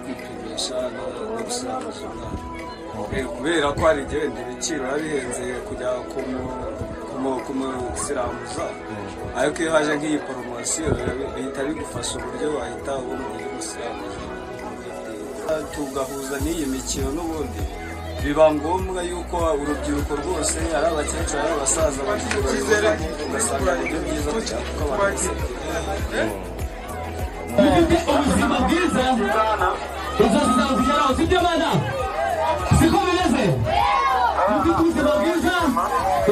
gukoresha n'ubusabuzima kubera ko hari igihenda ibiciro biba bihenze kujya kumusirambuza ariko iyo haje nk'iyi poromosiyo bihita bigufasha uburyo wahita ubona uburyo umusirambuza tugahuza n'iyi mikino n'ubundi biba ngombwa yuko urubyiruko rwose ari abakecuru ari abasaza bagira icyizere ugasanga uburyo bwiza kugira kuko abantu dufite ubuzima bwiza ejo hazaza kugeraho sibyo bana siko bimeze dufite ubuzima bwiza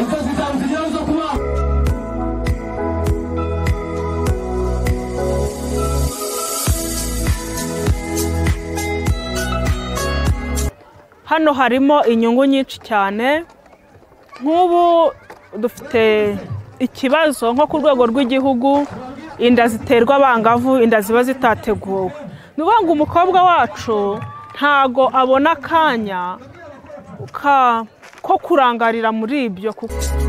ejo hazaza kugeraho zo kubaho hano harimo inyungu nyinshi cyane nk'ubu dufite ikibazo nko ku rwego rw'igihugu inda ziterwa abangavu inda ziba zitateguwe ni ukuvuga ngo umukobwa wacu ntago abona akanya ka- ko kurangarira muri ibyo kuko